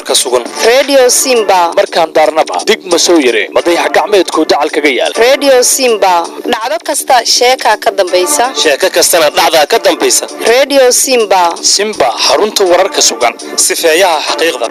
wararka sugan redio simba markaan daarnaba dig ma soo yare madayax gacmeedku dacal kaga yaal redio simba dhacdo kasta sheekaa ka dambaysa sheeko kastana dhacdaa ka dambaysa redio simba simba xarunta wararka sugan sifeeyaha xaqiiqda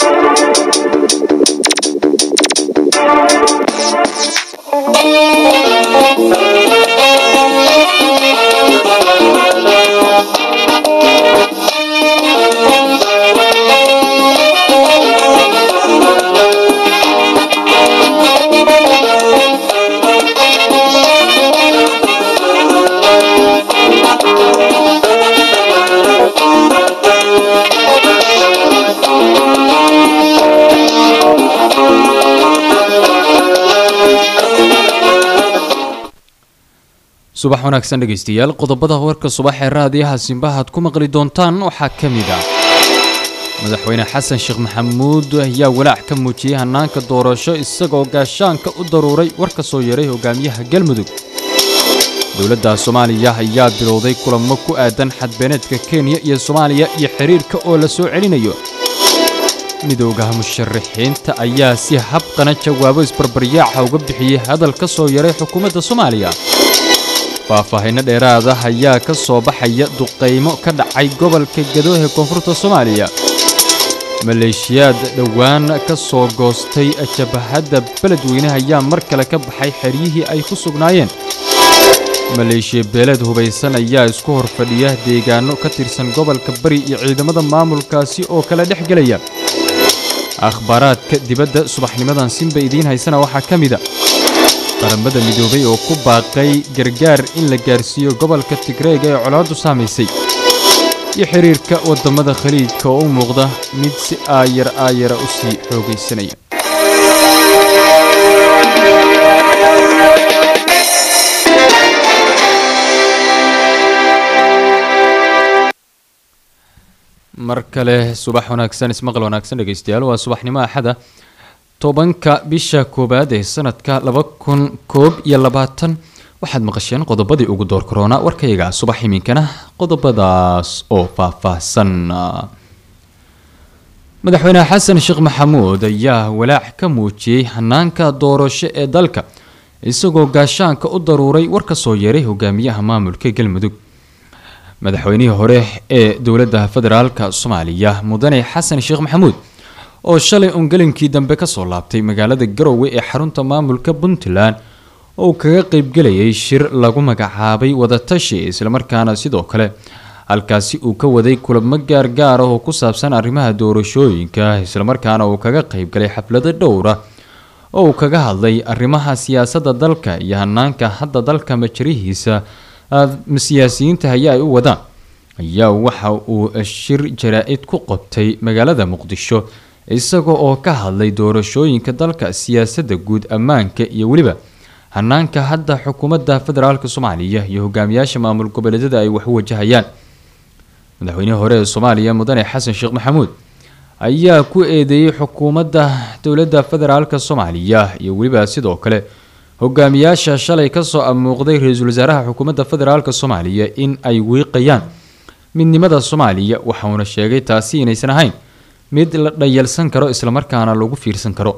subax wanaagsan dhegaystayaal qodobada warka subax ee raadiyaha simbahaad ku maqli doontaan waxaa ka mid ah madaxweyne xasan sheekh maxamuud ayaa walaac ka muujiyey hannaanka doorasho isagoo gaashaanka u daruuray war ka soo yaray hogaamiyaha galmudug dowladda soomaaliya ayaa bilowday kulamo ku aadan xadbeeneedka kenya iyo soomaaliya iyo xiriirka oo la soo celinayo midoogaha musharaxiinta ayaa si habqana jawaabo isbarbaryaaca uga bixiyey hadal ka soo yaray xukuumadda soomaaliya faahfaahinno dheeraada ayaa ka soo baxaya duqaymo ka dhacay gobolka gado ee koonfurta soomaaliya maleeshiyaad dhowaan ka soo goostay jabahadda beledweyne ayaa mar kale ka baxay xeryihii ay ku sugnaayeen maleeshiya beeleed hubaysan ayaa isku hor fadhiya deegaano ka tirsan gobolka bari iyo ciidamada maamulkaasi oo kala dhex gelaya akhbaaraadka dibadda subaxnimadan sinba idiin haysana waxaa ka mid a qaramada midoobay oo ku baaqay gargaar in la gaarsiiyo gobolka tigreega ee colaaddu saamaysay iyo xiriirka waddamada khaliijka oo u muuqda mid si aayar aayara u sii xoogaysanaya mar kale subax wanaagsan ismaqal wanaagsan dhegaystayaal waa subaxnimo axada tobanka bisha koowaad ee sanadka laba kun koob iyo labaatan waxaad maqasheen qodobadii ugu door korona warkayaga subax iminkana qodobadaas oo faahfaahsan madaxweyne xasan sheekh maxamuud ayaa walaac ka muujiyey hanaanka doorasho ee dalka isagoo gaashaanka u daruuray war ka soo yeeray hogaamiyaha maamulka galmudug madaxweynihii hore ee dowladda federaalka soomaaliya mudane xasan sheekh maxamuud oo shalay ungalinkii dambe kasoo laabtay magaalada garowe ee xarunta maamulka puntland oo uu kaga qeybgelayay shir lagu magacaabay wadatashi islamarkaana sidoo kale halkaasi uu ka waday kulamo gaargaar ah oo ku saabsan arrimaha doorashooyinka islamarkaana uu kaga qeybgalay xaflado dhowra oo uu kaga hadlay arrimaha siyaasadda dalka iyo hanaanka hadda dalka majarihiisa siyaasiyiinta hayaa ay u wadaan ayaa waxa uu shir jaraa-id ku qabtay magaalada muqdisho isaga oo ka hadlay doorashooyinka dalka siyaasadda guud ammaanka iyo weliba hanaanka hadda xukuumadda federaalk soomaaliya iyo hogaamiyaasha maamul goboleedyada ay wax u wajahayaan madaxweynihii hore ee soomaaliya mudane xasan sheekh maxamuud ayaa ku eedeeyey xukuumadda dowladda federaalk soomaaliya iyo weliba sidoo kale hogaamiyaasha shalay kasoo amuuqday ra-iisul wasaaraha xukuumadda federaalk soomaaliya in ay wiiqayaan midnimada soomaaliya waxauna sheegay taasi inaysan ahayn mid la dhayalsan karo islamarkaana lagu fiirsan karo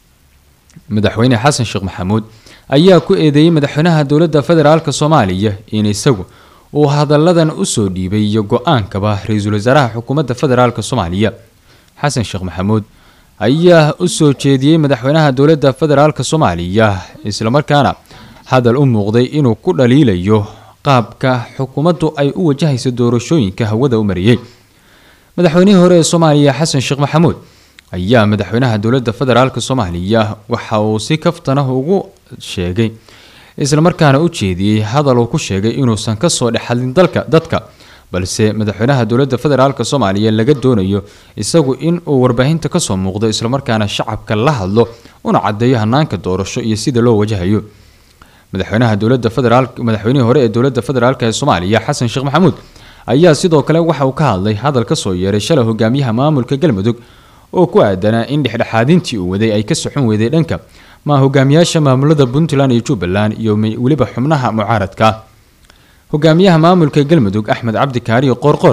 madaxweyne xasan sheekh maxamuud ayaa ku eedeeyey madaxweynaha dowladda federaalk soomaaliya in isagu uu hadalladan usoo dhiibay iyo go-aankaba ra-iisul wasaaraha xukuumadda federaalk soomaaliya xasan sheekh maxamuud ayaa usoo jeediyey madaxweynaha dowladda federaalk soomaaliya islamarkaana hadal u muuqday inuu ku dhaliilayo qaabka xukuumaddu ay u wajahayso doorashooyinka hawada u mariyey madaxweynihii hore ee soomaaliya xasan sheekh maxamuud ayaa madaxweynaha dowladda federaalk soomaaliya waxa uu si kaftanah ugu sheegay islamarkaana u jeediyey hadal uu ku sheegay inuusan kasoo dhexadlin dalka dadka balse madaxweynaha dowladda federaalk soomaaliya laga doonayo isagu in uu warbaahinta kasoo muuqdo islamarkaana shacabka la hadlo una cadeeyo hanaanka doorasho iyo sida loo wajahayo madaxweynaha dowladda federaal madaxweynihii hore ee dowladda federaalk ee soomaaliya xasan sheekh maxamuud ayaa sidoo kale waxa uu ka hadlay hadal kasoo yeeray shalay hogaamiyaha maamulka galmudug oo ku aadanaa in dhexdhexaadintii uu waday ay ka socon weyday dhanka ma hogaamiyaasha maamulada puntland iyo jubbaland iyo weliba xubnaha mucaaradka hogaamiyaha maamulka galmudug axmed cabdi kaariyo qoorqoor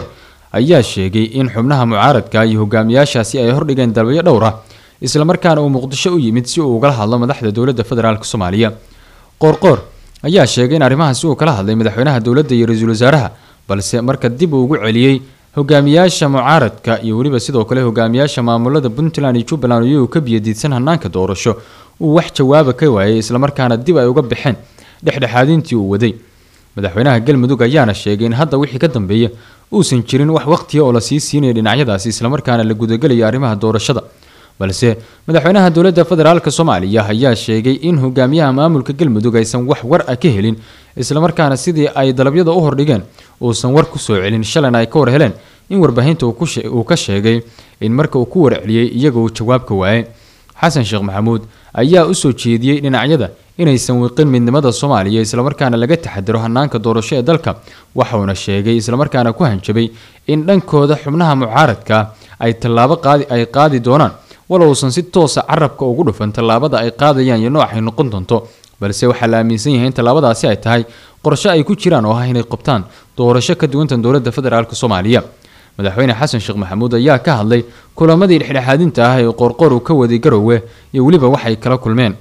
ayaa sheegay in xubnaha mucaaradka iyo hogaamiyaashaasi ay hordhigeen dalbayo dhowr ah islamarkaana uu muqdisho u yimid si uu ugala hadlo madaxda dowladda federaalk soomaaliya qoorqoor ayaa sheegay in arrimahaasi uu kala hadlay madaxweynaha dowladda iyo ra-iisul wasaaraha balse marka dib uu ugu celiyey hogaamiyaasha mucaaradka iyo weliba sidoo kale hogaamiyaasha maamulada puntland iyo jubbaland iyagoo ka biyadiidsan hanaanka doorasho uu wax jawaaba ka waayay islamarkaana dib ay uga baxeen dhexdhexaadintii uu waday madaxweynaha galmudug ayaana sheegay in hadda wixii ka dambeeya uusan jirin wax waqtiya oo la sii siinaya dhinacyadaasi islamarkaana la gudagelayo arrimaha doorashada balse madaxweynaha dowladda federaalk soomaaliya ayaa sheegay in hogaamiyaha maamulka galmudug aysan wax war ah ka helin islamarkaana sidii ay dalabyada u hordhigeen uusan war kusoo celin shalayna ay ka war heleen in warbaahinta uu ka sheegay in marka uu ku warceliyey iyaga uu jawaabka waayay xasan sheekh maxamuud ayaa usoo jeediyey dhinacyada inaysan wiiqin midnimada soomaaliya islamarkaana laga taxadiro hanaanka doorasho ee dalka waxauna sheegay islamarkaana ku hanjabay in dhankooda xubnaha mucaaradka ay tallaabo qaadi ay qaadi doonaan walow uusan si toosa carabka ugu dhufan tallaabada ay qaadayaan iyo noocay noqon doonto balse waxaa la aaminsan yahay in tallaabadaasi ay tahay qorshe ay ku jiraan oo ah inay qabtaan doorasho ka duwantan dowladda federaalk soomaaliya madaxweyne xasan sheekh maxamuud ayaa ka hadlay kulamadii dhexdhexaadinta ah ee qoorqoor uu ka waday garowe iyo weliba waxay kala kulmeen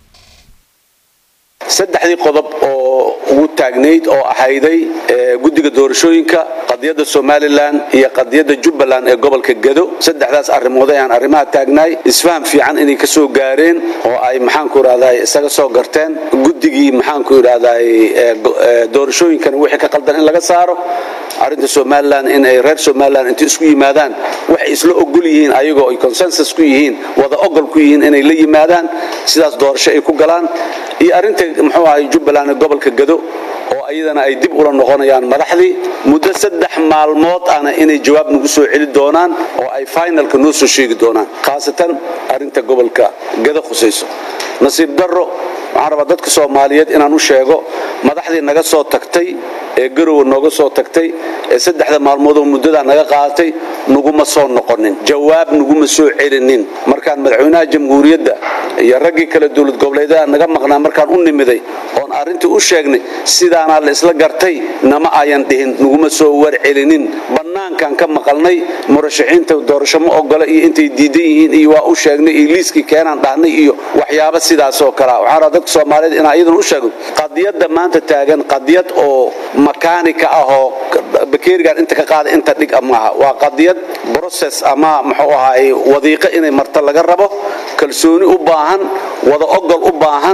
saddexdii qodob oo ugu taagnayd oo ahayday guddiga doorashooyinka qadiyadda somalilan iyo qadiyadda jubbaland ee gobolka gedo saddexdaas arrimood ayaan arrimaha taagnaay isfaham fiican inay ka soo gaareen oo ay maxaanku idhahday isaga soo garteen guddigii maxaanku idhahday doorashooyinkana wixii ka qaldan in laga saaro arrinta somalilan in ay reer somalilan inta isku yimaadaan waxay isla ogol yihiin ayagoo ay consensus ku yihiin wada ogol ku yihiin inay la yimaadaan sidaas doorasho ay ku galaan iyo arrinta muxuu ahay jubbaland ee gobolka gado oo ayadana ay dib ula noqonayaan madaxdii muddo saddex maalmood ana inay jawaab nagu soo celi doonaan oo ay finalka noo soo sheegi doonaan khaasatan arrinta gobolka gado khusayso nasiib darro waxaan rabaa dadka soomaaliyeed inaan u sheego madaxdii naga soo tagtay ee garowe nooga soo tagtay ee saddexda maalmoodoo muddadaa naga qaadatay naguma soo noqonin jawaab naguma soo celinin markaan madaxweynaha jamhuuriyadda iyo raggii kale dowlad goboleedyada naga maqnaa markaan u nimiday oon arrintii u sheegnay sidaanaa la isla gartay nama ayan dhihin naguma soo warcelinin bannaankaan ka maqalnay murashaxiinta doorasho ma ogola iyo intay diidan yihiin iyo waa u sheegnay iyo liiskii keenaan dhahnay iyo waxyaabo sidaasoo kalea waxaan rabaa dadka soomaaliyeed inaan iyadana u sheego qadiyadda maanta taagan qadiyad oo makaanika ah oo bakeerigan inta ka qaada inta dhig a maaha waa qadiyad brocess ama muxuu ahaay wadiiqo inay marta laga rabo kalsooni u baahan wada ogol u baahan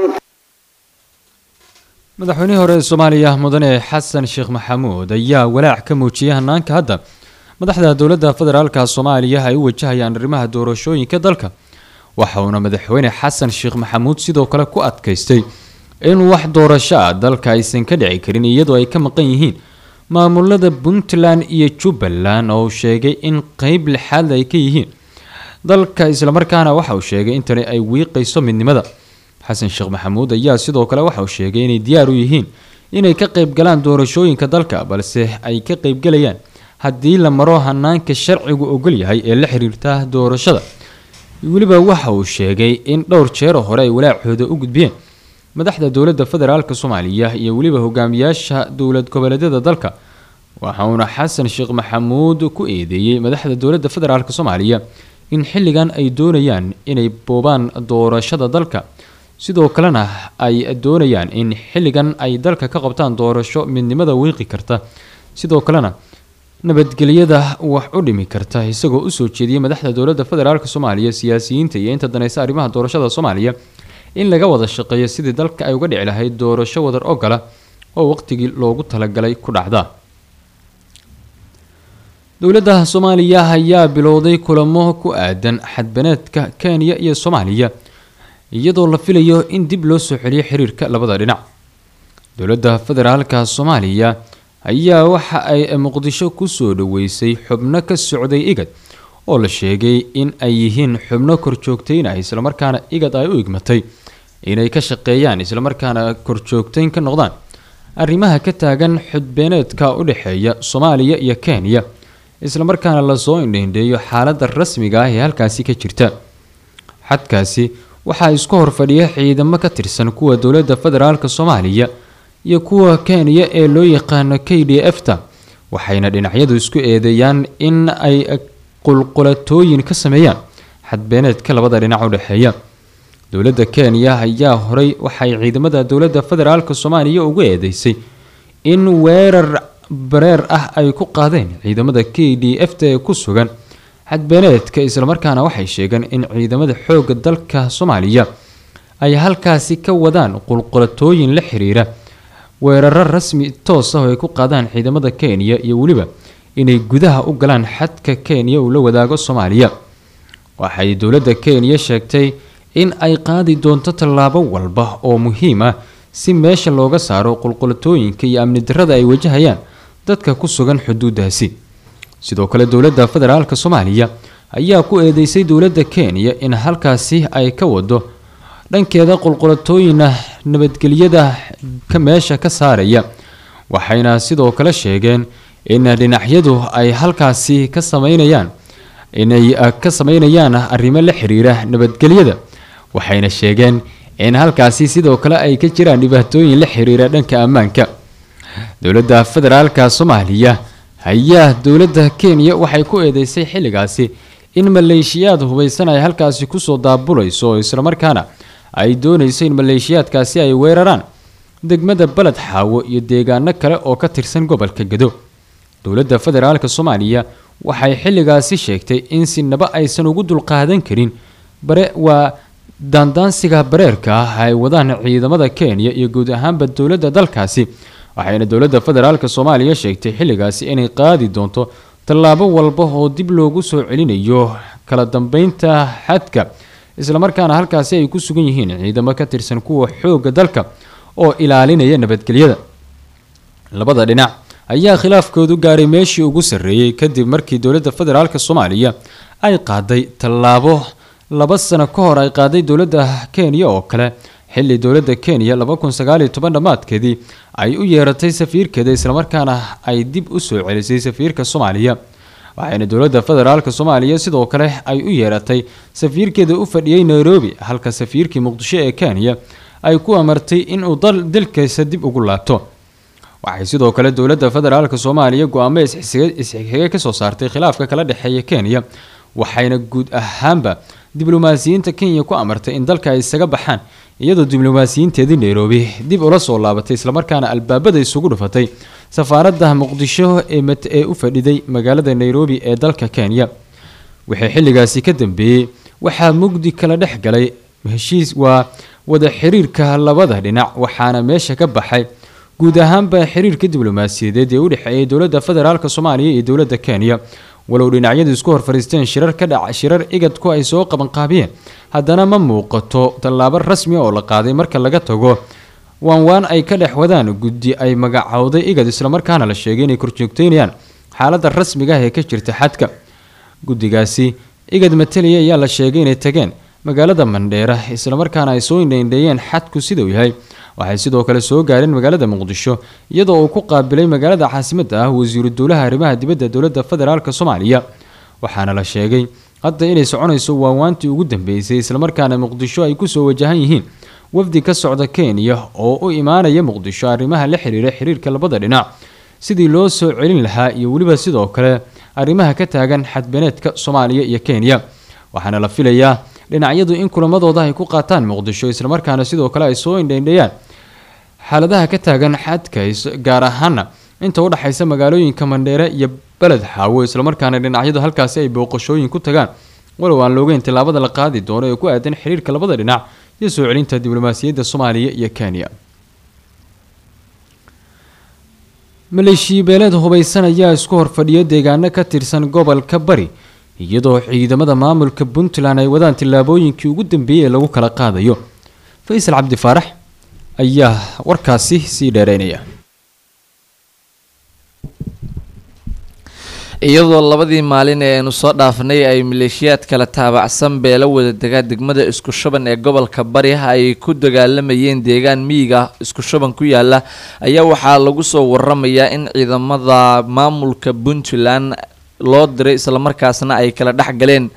madaxweynihii hore ee soomaaliya mudane xasan sheekh maxamuud ayaa walaac ka muujiyay hanaanka hadda madaxda dowladda federaalka soomaaliya ay u wajahayaan arrimaha doorashooyinka dalka waxauna madaxweyne xasan sheekh maxamuud sidoo kale ku adkaystay in wax doorasho ah dalka aysan ka dhici karin iyadoo ay ka maqan yihiin maamulada puntland iyo jubbaland oo uu sheegay in qeyb lixaad ay ka yihiin dalka islamarkaana waxa uu sheegay in tani ay wiiqayso midnimada xasan sheekh maxamuud ayaa sidoo kale waxa uu sheegay inay diyaar u yihiin inay ka qeybgalaan doorashooyinka dalka balse ay ka qeybgalayaan haddii la maro hanaanka sharcigu ogol yahay ee la xiriirta doorashada weliba waxa uu sheegay in dhowr jeero hore ay walaacooda u gudbiyeen madaxda dowladda federaalk soomaaliya iyo weliba hogaamiyaasha dowlad goboleedyada dalka waxauna xasan sheekh maxamuud ku eedeeyey madaxda dowladda federaalk soomaaliya in xilligan ay doonayaan inay boobaan doorashada dalka sidoo kalena ay doonayaan in xilligan ay dalka ka qabtaan doorasho midnimada wiiqi karta sidoo kalena nabadgelyada wax u dhimi karta isagoo usoo jeediyey madaxda dowladda federaalk soomaaliya siyaasiyiinta iyo inta daneysa arrimaha doorashada soomaaliya in laga wada shaqeeyo sidii dalka ay uga dhici lahayd doorasho wadar ogola oo waqtigii loogu talagalay ku dhacda dowladda soomaaliya ayaa bilowday kulamo ku aadan xadbaneedka kenya iyo soomaaliya iyadoo la filayo in dib loo soo celiyo xiriirka labada dhinac dowladda federaalka soomaaliya ayaa waxa ay muqdisho kusoo dhaweysay xubno ka socday igad oo la sheegay in ay yihiin xubno korjoogteynah islamarkaana igad ay u igmatay inay ka shaqeeyaan islamarkaana korjoogteyn ka noqdaan arrimaha ka taagan xudbeeneedka u dhexeeya soomaaliya iyo kenya islamarkaana lasoo indhaindheeyo xaaladda rasmiga ah ee halkaasi ka jirta xadkaasi waxaa isku horfadhiya ciidamo ka tirsan kuwa dowladda federaalk soomaaliya iyo kuwa kenya ee loo yaqaano k d f ta waxayna dhinacyadu isku eedeeyaan in ay qulqulatooyin ka sameeyaan xadbeeneedka labada dhinac u dhexeeya dowladda kenya ayaa horey waxay ciidamada dowladda federaalk soomaaliya ugu eedeysay in weerar bareer ah ay ku qaadeen ciidamada k d f ta ee ku sugan xadbeeneedka islamarkaana waxay sheegeen in ciidamada xoogga dalka soomaaliya ay halkaasi ka wadaan qulqulatooyin la xiriira weeraro rasmi toos ah oo ay ku qaadaan ciidamada kenya iyo weliba inay gudaha u galaan xadka kenya uu la wadaago soomaaliya waxay dowladda kenya sheegtay in ay qaadi doonto tallaabo walba oo muhiim ah si meesha looga saaro qulqulatooyinka iyo amni darrada ay wajahayaan dadka ku sugan xuduudaasi sidoo kale dowladda federaalk soomaaliya ayaa ku eedeysay dowladda kenya in halkaasi ay ka wado dhankeeda qulqulatooyina nabadgelyada ka meesha ka saaraya waxayna sidoo kale sheegeen in dhinacyadu ay halkaasi ka sameynayaan inay ka sameynayaan arrimo la xiriira nabadgelyada waxayna sheegeen in halkaasi sidoo kale ay ka jiraan dhibaatooyin la xiriira dhanka ammaanka dowladda federaalka soomaaliya ayaa dowladda kenya waxay ku eedeysay xilligaasi in maleeshiyaad hubaysan ay halkaasi kusoo daabulayso oo islamarkaana ay doonayso in maleeshiyaadkaasi ay weeraraan degmada baled xaawo iyo deegaano kale oo ka tirsan gobolka gado dowladda federaalk soomaaliya waxay xilligaasi sheegtay in sinaba aysan ugu dulqaadan karin bare waa daandaansiga bareerka ah ay wadaan ciidamada kenya iyo guud ahaanba dowladda dalkaasi waxayna dowladda federaalk soomaaliya sheegtay xilligaasi inay qaadi doonto tallaabo walba oo dib loogu soo celinayo kala dambeynta xadka islamarkaana halkaasi ay ku sugan yihiin ciidamo ka tirsan kuwa xoogga dalka oo ilaalinaya nabadgelyada labada dhinac ayaa khilaafkoodu gaaray meeshii ugu sarreeyey kadib markii dowladda federaalk soomaaliya ay qaaday tallaabo laba sano ka hor ay qaaday dowladda kenya oo kale xilli dowladda kenya laba kun sagaaliyo toban dhammaadkeedii ay u yeeratay safiirkeeda islamarkaana ay dib u soo celisay safiirka soomaaliya waxayna dowladda federaalk soomaaliya sidoo kale ay u yeeratay safiirkeeda u fadhiyey nairobi halka safiirkii muqdisho ee kenya ay ku amartay inuu dalkiisa dib ugu laabto waxay sidoo kale dowladda federaalk soomaaliya go-aamo isxigxiga kasoo saartay khilaafka kala dhexeeya kenya waxayna guud ahaanba diblomaasiyiinta kenya ku amartay in dalka ay isaga baxaan iyadoo diblomaasiyiinteedii nairobi dib ula soo laabatay islamarkaana albaabada isugu dhufatay safaaradda muqdisho ee u fadhiday magaalada nairobi ee dalka kenya wixii xilligaasi ka dambeeyey waxaa mugdi kala dhex galay heshiis waa wada xiriirka labada dhinac waxaana meesha ka baxay guud ahaanba xiriirka diblomaasiyadeed ee u dhexeeyay dowladda federaalk soomaaliya iyo dowladda kenya walow dhinacyadu isku hor fariisteen shirar ka dhac shirar igadku ay soo qabanqaabiyeen haddana ma muuqato tallaabo rasmi oo la qaaday marka laga tago waanwaan ay ka dhex wadaan guddi ay magacowday igad islamarkaana la sheegay inay korjoogteynayaan xaaladda rasmiga ah ee ka jirta xadka guddigaasi igad mataliya ayaa la sheegay inay tageen magaalada mandheera islamarkaana ay soo indheindheeyeen xadku siduu yahay waxay sidoo kale soo gaareen magaalada muqdisho iyadoo uu ku qaabilay magaalada caasimadda ah wasiiru dowlaha arrimaha dibadda dowladda federaalk soomaaliya waxaana la sheegay hadda inay soconayso waawaantii ugu dambeysay islamarkaana muqdisho ay kusoo wajahan yihiin wafdi ka socda kenya oo u imaanaya muqdisho arrimaha la xiriira xiriirka labada dhinac sidii loo soo celin lahaa iyo weliba sidoo kale arrimaha ka taagan xadbeneedka soomaaliya iyo kenya waxaana la filayaa dhinacyadu in kulamadooda ay ku qaataan muqdisho islamarkaana sidoo kale ay soo indheindheeyaan xaaladaha ka taagan xadka gaar ahaana inta u dhexaysa magaalooyinka mandheere iyo beled xaawo islamarkaana dhinacyadu halkaasi ay booqashooyin ku tagaan walow aan loogeyn tillaabada la qaadi doono ee ku aadan xiriirka labada dhinac iyo soo celinta diblomaasiyadda soomaaliya iyo kenya maleeshiyabeeleed hubaysan ayaa isku horfadhiya deegaano ka tirsan gobolka bari iyadoo ciidamada maamulka puntland ay wadaan tillaabooyinkii ugu dambeeyey ee lagu kala qaadayo faysal cabdi faarax ayaa warkaasi sii dheereynaya iyadoo labadii maalin ee aynu soo dhaafnay ay maleeshiyaad kala taabacsan beelo wada degaa degmada isku shuban ee gobolka bari ay ku dagaalamayeen deegaan miyiga isku shuban ku yaala ayaa waxaa lagu soo waramayaa in ciidamada maamulka puntland loo diray islamarkaasna ay kala dhex galeen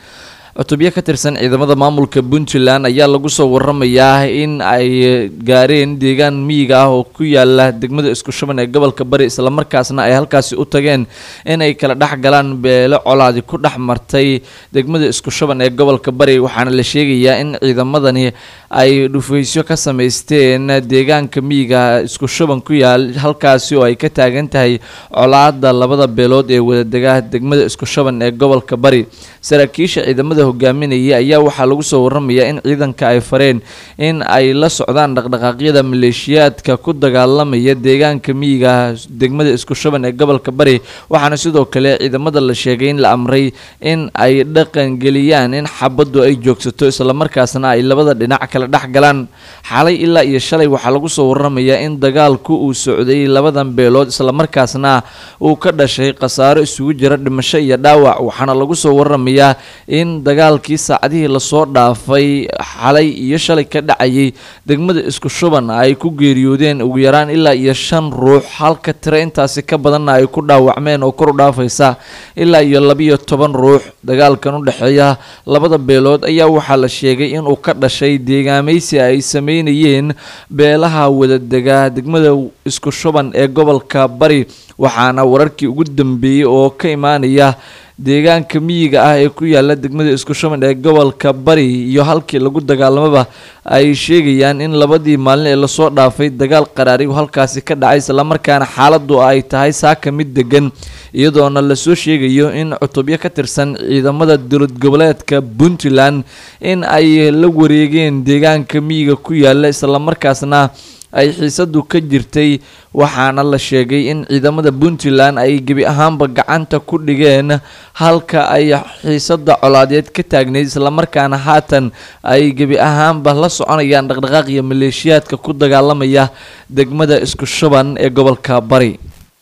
cutubyo ka tirsan ciidamada maamulka puntland ayaa lagu soo waramayaa in ay gaareen deegaan miyiga ah oo ku yaala degmada isku shuban ee gobolka bari islamarkaasna ay halkaasi u tageen in ay kala dhex galaan beelo colaadi ku dhex martay degmada isku shuban ee gobolka bari waxaana la sheegayaa in ciidamadani ay dhufaysyo ka samaysteen deegaanka miyiga isku shuban ku yaal halkaasi oo ay ka taagan tahay colaada labada beelood ee wadadega degmada isku shuban ee gobolka bari saraakiisha ciidamada hogaaminaya ayaa waxaa lagu soo waramayaa in ciidanka ay fareen in ay la socdaan dhaqdhaqaaqyada maleeshiyaadka ku dagaalamaya deegaanka miyiga degmada isku shuban ee gobolka bari waxaana sidoo kale ciidamada la sheegay in la amray in ay dhaqangeliyaan in xabaddu ay joogsato islamarkaasna ay labada dhinac kala dhex galaan xalay ilaa iyo shalay waxaa lagu soo waramayaa in dagaalku uu socday labadan beelood islamarkaasna uu ka dhashay khasaaro isugu jira dhimasho iyo dhaawac waxaana lagu soo waramayaa in dagaalkii saacadihii lasoo dhaafay xalay iyo shalay ka dhacayay degmada isku shuban ay ku geeriyoodeen ugu yaraan ilaa iyo shan ruux halka tiro intaasi ka badanna ay ku dhaawacmeen oo kor u dhaafaysa ilaa iyo labiyo toban ruux dagaalkan u dhexeeya labada beelood ayaa waxaa la sheegay inuu ka dhashay deegaamaysi ay sameynayeen beelaha wadadega degmada isku shuban ee gobolka bari waxaana wararkii ugu dambeeyey oo ka imaanaya deegaanka miyiga ah ee ku yaala degmada isku shuban ee gobolka bari iyo halkii lagu dagaalamaba ay sheegayaan in labadii maalin ee lasoo dhaafay dagaal qaraari uu halkaasi ka dhacay islamarkaana xaaladu ay tahay saaka mid degan iyadoona lasoo sheegayo in cutubyo ka tirsan ciidamada dowlad goboleedka puntland in ay la wareegeen deegaanka miyiga ku yaala islamarkaasna ay xiisadu ka jirtay waxaana la sheegay in ciidamada puntland ay gebi ahaanba gacanta ku dhigeen halka ay xiisada colaadeed ka taagneyd islamarkaana haatan ay gebi ahaanba la soconayaan dhaqdhaqaaq iyo maleeshiyaadka ku dagaalamaya degmada isku shuban ee gobolka bari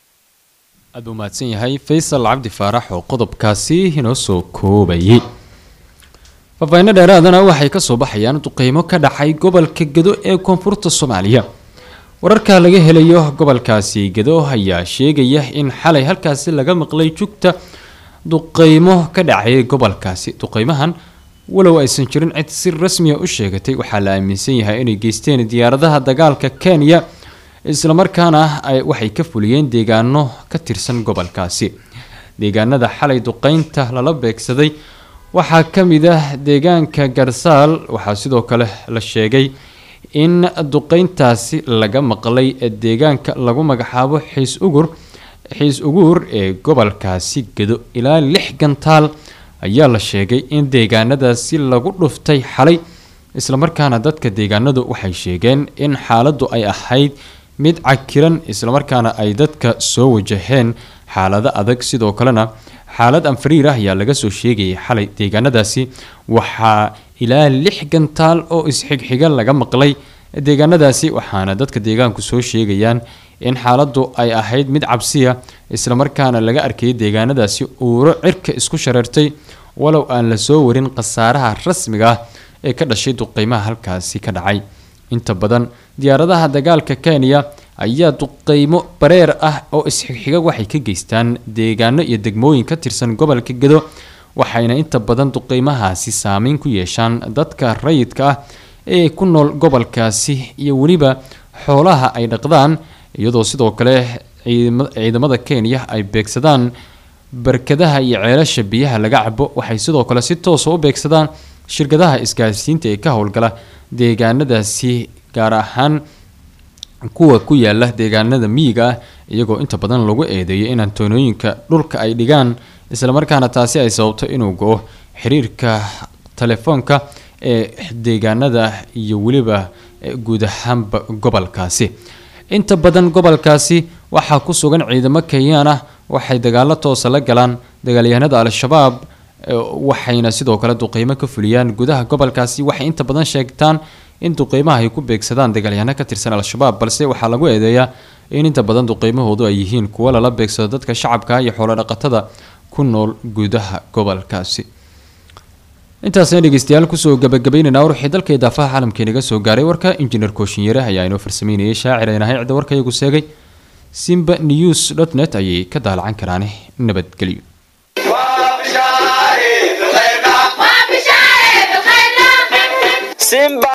aad buu mahadsan yahay faysal cabdi faarax oo qodobkaasi inoo soo koobayay faahfaahinno dheeraadana waxay ka soo baxayaan duqeymo ka dhacay gobolka gedo ee koonfurta soomaaliya wararka laga helayo gobolkaasi gedo ayaa sheegaya in xalay halkaasi laga maqlay jugta duqeymo ka dhacay gobolkaasi duqeymahan walow aysan jirin cid si rasmiya u sheegatay waxaa la aaminsan yahay inay geysteen diyaaradaha dagaalka kenya islamarkaana waxay ka fuliyeen deegaano ka tirsan gobolkaasi deegaanada xalay duqeynta lala beegsaday waxaa ka mid ah deegaanka garsaal waxaa sidoo kale la sheegay in duqeyntaasi laga maqlay deegaanka lagu magacaabo xiis ugur xiis uguur ee gobolkaasi gedo ilaa lix gantaal ayaa la sheegay in deegaanadaasi lagu dhuftay xalay islamarkaana dadka deegaanadu waxay sheegeen in xaaladdu ay ahayd mid cakiran islamarkaana ay dadka soo wajaheen xaalado adag sidoo kalena xaalad anfariir ah ayaa laga soo sheegayay xalay deegaanadaasi waxaa ilaa lix gantaal oo isxigxiga laga maqlay deegaanadaasi waxaana dadka deegaanku soo sheegayaan in xaaladdu ay ahayd mid cabsiya islamarkaana laga arkayay deegaanadaasi uuro cirka isku shareertay walow aan la soo warin khasaaraha rasmiga ah ee ka dhashay duqeymaha halkaasi ka dhacay inta badan diyaaradaha dagaalka kenya ayaa duqeymo bareer ah oo isxigxiga waxay ka geystaan deegaano iyo degmooyin ka tirsan gobolka gedo waxayna inta badan duqeymahaasi saameyn ku yeeshaan dadka rayidka ah ee ku nool gobolkaasi iyo weliba xoolaha ay dhaqdaan iyadoo sidoo kale ciidamada kenya ay beegsadaan barkadaha iyo ceelasha biyaha laga cabo waxay sidoo kale si toosa u beegsadaan shirkadaha isgaarsiinta ee ka howlgala deegaanadaasi gaar ahaan kuwa ku yaala deegaanada miyiga ah iyagoo inta badan lagu eedeeyo in antoonooyinka dhulka ay dhigaan islamarkaana taasi ay sababto inuu go-o xiriirka telefoonka ee deegaanada iyo weliba guud ahaanba gobolkaasi inta badan gobolkaasi waxaa ku sugan ciidamo kenyaan ah waxay dagaalo toosa la galaan dagaalyahanada al-shabaab waxayna sidoo kale duqeymo ka fuliyaan gudaha gobolkaasi waxay inta badan sheegtaan in duqeymaha ay ku beegsadaan dagaalyahano ka tirsan al-shabaab balse waxaa lagu eedeeyaa in inta badan duqeymahoodu ay yihiin kuwo lala beegsado dadka shacabka iyo xoolodhaqatada ku nool gudaha gobolkaasi intaasna dhegeystayaal kusoo gabagabeynayna wixii dalka idaafaha caalamka inaga soo gaaray warka injineer kooshinyare ayaa inoo farsameynayay shaacir aynahay cidda warka iyagu seegay simba news dot net ayay ka daalacan karaan nabadgelyo simba